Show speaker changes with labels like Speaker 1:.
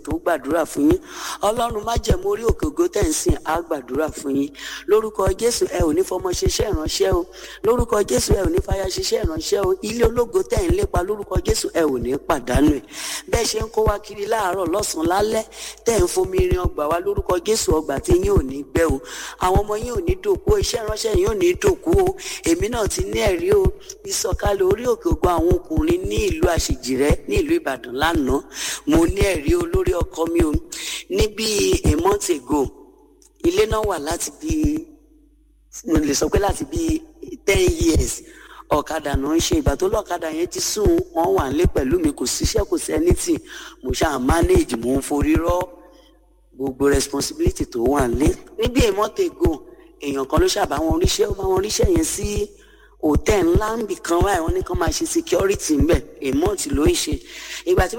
Speaker 1: tó gbàdúrà fún yín ọlọ́run má jẹ̀mú orí òkè ògo tẹ̀ ń sìn á gbàdúrà fún yín lórúkọ jésù ẹ ò ní fọmọ ṣiṣẹ́ ìránṣẹ́ o lórúkọ jésù ẹ ò ní fàyà ṣiṣẹ́ ìránṣẹ́ o ilé ológo tẹ̀ ń lépa lórúkọ jésù ẹ ò ní pàdánù ẹ̀ bẹ́ẹ̀ ṣe ń kó wa kiri láàárọ̀ lọ́sàn-án lálẹ́ tẹ̀ ń fomi rin ọgbà wa lórúkọ jésù ọgbà tí yín ò ní gbẹ o àwọn ọmọ yín ò ní dòkú o iṣẹ́ ìránṣẹ́ yín ò ní dòkú o èmi náà ti ní ẹ̀rí o ìsọ̀kalẹ̀ orí òkè ògo àwọn ọkùnrin ní ìlú àṣejìrẹ́ ní ìlú ìbàdàn lánàá mo ní ẹ̀rí o lórí ọkọ mi o ní bíi a month ago ilé náà wà láti bíi mo lè sọ pé láti bíi ten years ọ̀kadà náà ń ṣe ìgbà tó lọ́kadà yẹn ti sùn wọ́n wà nílé pẹ̀lú mi kò síṣẹ́ kò sí anything mo ṣáà manage mo ń forí rọ́ gbogbo responsibility tó wà nílé níbi a month ago èèyàn kan ló ṣàbá wọn ríṣẹ́ ó bá wọn ríṣẹ́ yẹn sí hòtẹ́ẹ̀ ńlá ń bì kan báyìí wọ́n ní kán máa ṣe security ńbẹ̀ a month ló ń ṣe ìgbà tí